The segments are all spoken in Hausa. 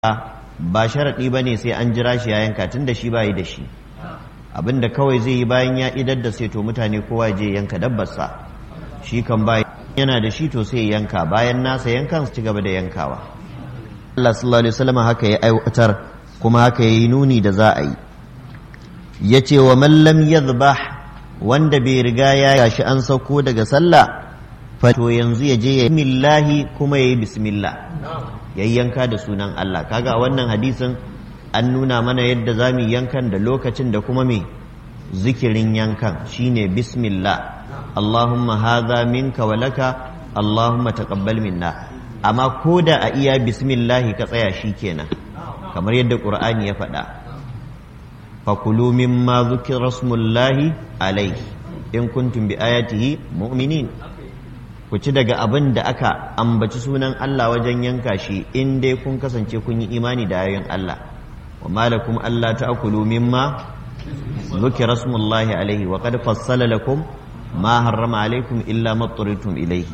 ba sharaɗi ba ne sai an jira shi ya yanka tun da shi ba yi da shi abinda kawai zai yi bayan ya idar da sai to mutane kowa je yanka dabbarsa shi kan ba yana da shi to sai yanka bayan nasa yankan su ci gaba da yankawa Allah sallallahu alaihi wasallam haka ya aiwatar kuma haka yayi nuni da za a yi yace wa man lam yadhbah wanda bai riga ya gashi an sauko daga sallah fa to yanzu ya je ya yi kuma yayi bismillah yayyanka da sunan Allah kaga a wannan hadisin an nuna mana yadda za mu yankan da lokacin da kuma me zikirin yankan shine bismillah Allahumma hadha minka wa laka Allahumma taqabbal minna amma ko da a iya bismillah ka tsaya kenan kamar yadda Qur'ani ya faɗa fakulu mimma dhukira rasmullahi alayhi in kuntum bi ayatihi mu'minin ku ci daga abin da aka ambaci sunan Allah wajen yanka shi in dai kun kasance kun yi imani da ayoyin Allah wa malakum Allah ta'kulu mimma dhukira rasmullahi alaihi wa qad fassala lakum ma harrama alaikum illa ma turitum ilaihi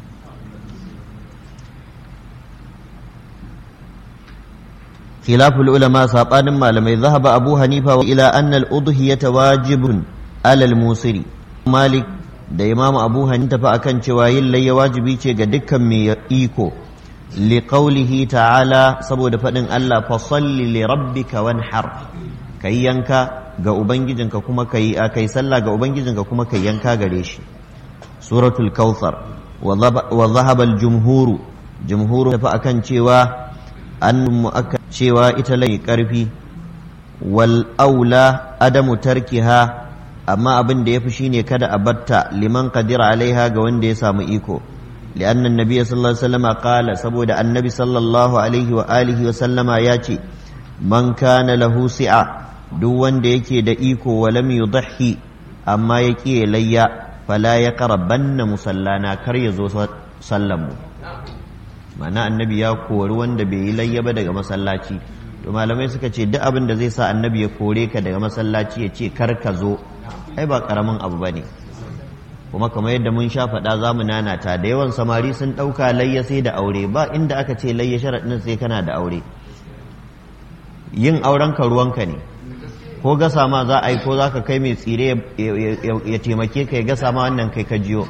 khilaful ulama sabanin malamai zahaba abu hanifa ila anna al-udhiyata wajibun alal musiri malik da imamu abu hanifa fa akan cewa yin layya wajibi ce ga dukkan mai iko liqaulihi ta'ala saboda faɗin Allah fa salli li rabbika wanhar kai yanka ga ubangijinka kuma kai kai sallah ga ubangijinka kuma kai yanka gare shi suratul kautsar wa dhahaba al jumhuru jumhuru fa akan cewa an mu'akka cewa ita lai karfi wal aula adamu tarkiha amma abin da ya fi shine kada a batta liman qadira alaiha ga wanda ya samu iko li'anna annabi sallallahu alaihi wasallam qala saboda annabi sallallahu alaihi wa alihi wa sallama ya ce man kana lahu si'a duk wanda yake da iko wa lam yudhi amma ya ƙi layya fala ya qarabanna musallana kar ya zo sallan mu ma'ana annabi ya kori wanda bai yi layya ba daga masallaci to malamai suka ce duk abin da zai sa annabi ya kore ka daga masallaci ya ce kar ka zo ai ba karamin abu ba ne kuma kamar yadda mun sha faɗa za mu nanata da yawan samari sun ɗauka layya sai da aure ba inda aka ce layya sharaɗin sai kana da aure yin auren ka ruwanka ne ko gasa ma za a yi ko za ka kai mai tsire ya taimake ka ya gasa ma wannan kai ka jiyo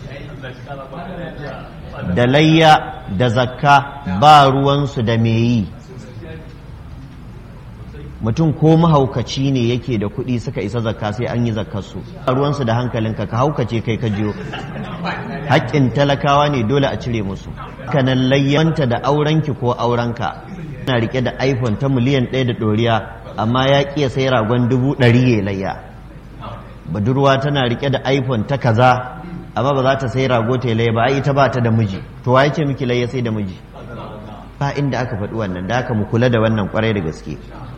da layya da zakka ba ruwansu da me yi mutum ko mahaukaci ne yake da kuɗi suka isa zakka sai an yi zakkarsu ruwansu da hankalinka ka haukace kai ka jiyo haƙƙin talakawa ne dole a cire musu kanan layyanta da aurenki ko aurenka na rike da iphone ta miliyan ɗaya da ɗoriya amma ya ƙiya sai ragon dubu ɗari ya layya budurwa tana rike da iphone ta kaza amma ba za ta sai rago ta layya ba ai ita ba ta da miji to wa ce miki layya sai da miji ba inda aka faɗi wannan da aka mu kula da wannan kwarai da gaske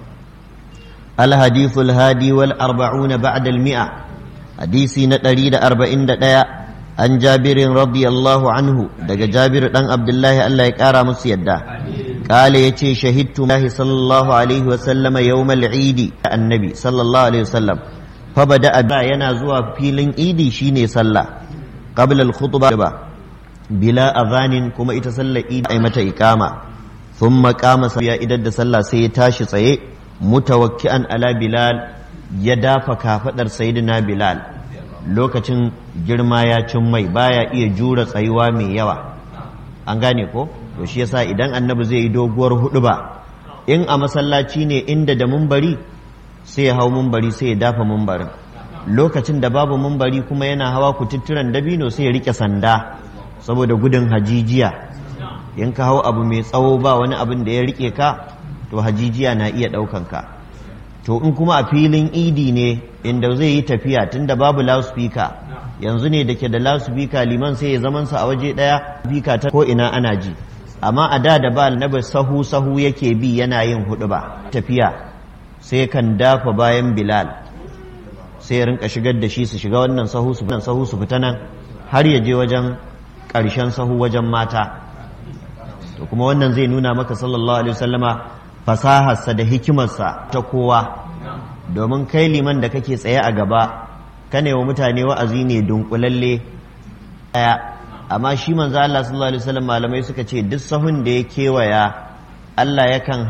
الحديث الهادي والأربعون بعد المئة حديثي نتريد أربعين دقاء عن جابر رضي الله عنه دق جابر دان عبد الله الله يكارى مسيدا قال يتي شهدت الله صلى الله عليه وسلم يوم العيد النبي صلى الله عليه وسلم فبدأ ينازوا فيلن إيدي شيني صلى قبل الخطبة بلا أذان كما يتسلى إيدي أي متى إقامة ثم قام سيا إدد صلى سيتاشي سيه mutawakki'an ala bilal ya dafa kafadar sayyidina bilal lokacin girma ya cin mai baya iya jura tsayuwa mai yawa an gane ko to shi yasa idan annabi zai yi doguwar hudu ba in a masallaci ne inda da mumbari sai ya hau mumbari sai ya dafa mumbarin lokacin da babu mumbari kuma yana hawa kututturan dabino sai ya rike sanda saboda gudun hajijiya in ka hau abu mai tsawo ba wani abin da ya rike ka to hajijiya na iya ɗaukan ka to in kuma a filin idi ne inda zai yi tafiya tunda babu loudspeaker yanzu ne da ke da loudspeaker liman sai ya zamansa a waje ɗaya speaker ta ko ina ana ji amma a da da ba na sahu sahu yake bi yana yin hudu ba tafiya sai kan dafa bayan bilal sai ya rinka shigar da shi su shiga wannan sahu su sahu su fita nan har ya je wajen ƙarshen sahu wajen mata to kuma wannan zai nuna maka sallallahu alaihi wasallama fasaharsa da hikimarsa ta kowa domin kai liman da kake tsaye a gaba kane wa mutane wa'azi ne dunkulalle daya amma shi manzo Allah sallallahu alaihi wasallam malamai suka ce duk sahun da ya kewaya Allah yakan